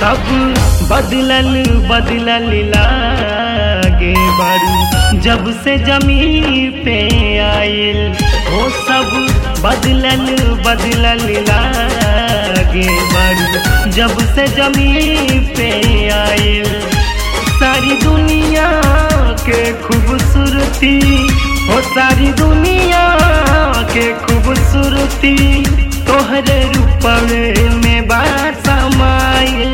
सब बदलल बदलल लागे बारू जब से जमीन पे आइल वो सब बदलल बदलल लागे बारू जब से जमीन पे आइल सारी दुनिया के खूबसूरती हो सारी दुनिया के खूबसूरती तोहरे रूपवे में बात समाइल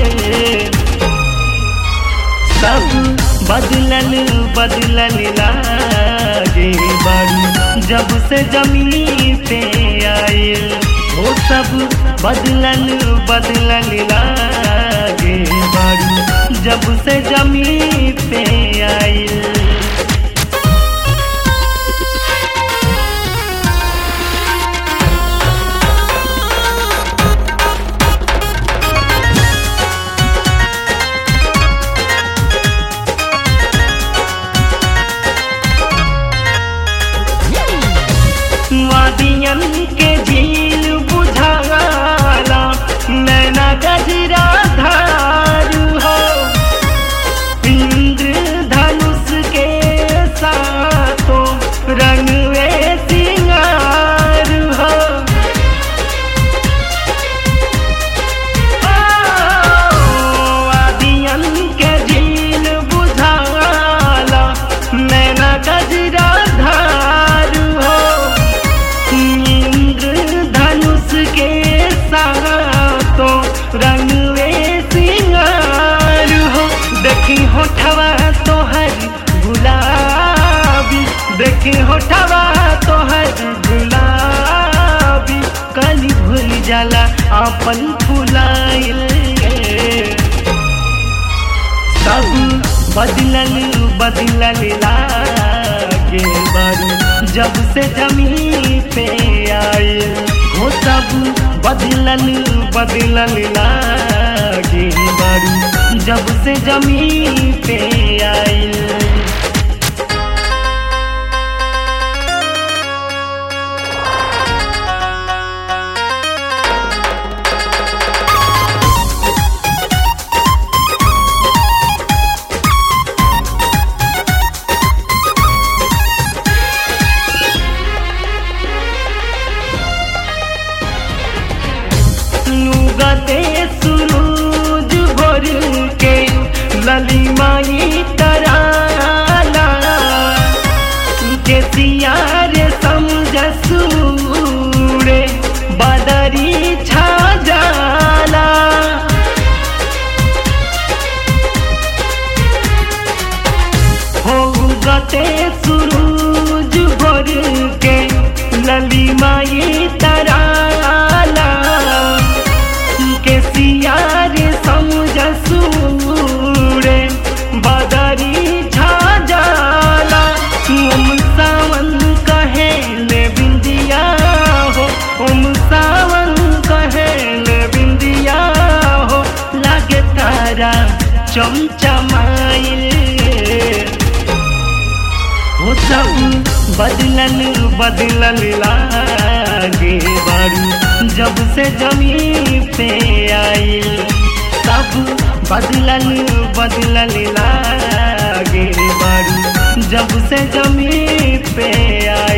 सब बदलल बदलल लागे बारू जब से जमीन पे आइल वो सब बदलल बदलल लागे बारू जब से जमीन पे आइल वादियन के झील बुझाला नैना गजरा धार हो इंद्र धनुष के साथों रंगवे सिंगार हो वादियन के झील बुझाला नैना गजरा धार हो इंद्र धनुष के साथों रंगवे सिंगार हो देखी होठवा तोहर गुलाबी देखी होठवा तोहर गुलाबी कली भूल जाला अपन फुलाइल सब बदलल बदलल लागे बारू जब से जमीन पे आइल हो सब बदलल बदलल लागे बारू जब से जमीन पे आइल नुगते सुरूज भोर के ललिमाई तराला के सियार समझ सूरे बदरी छा जाला हो गते सुरूज भोर के ललिमाई तराला के सियार समझ सूरे बदरी छा जाला ओम सावन कहे ले बिंदिया हो ओम सावन कहे ले बिंदिया हो लागे तारा चमचमाइल हो सब बदलल बदलल लागे बारू जब से जमीन पे आइल सब बदलल बदलल लागे बारू जब से जमीन पे आइल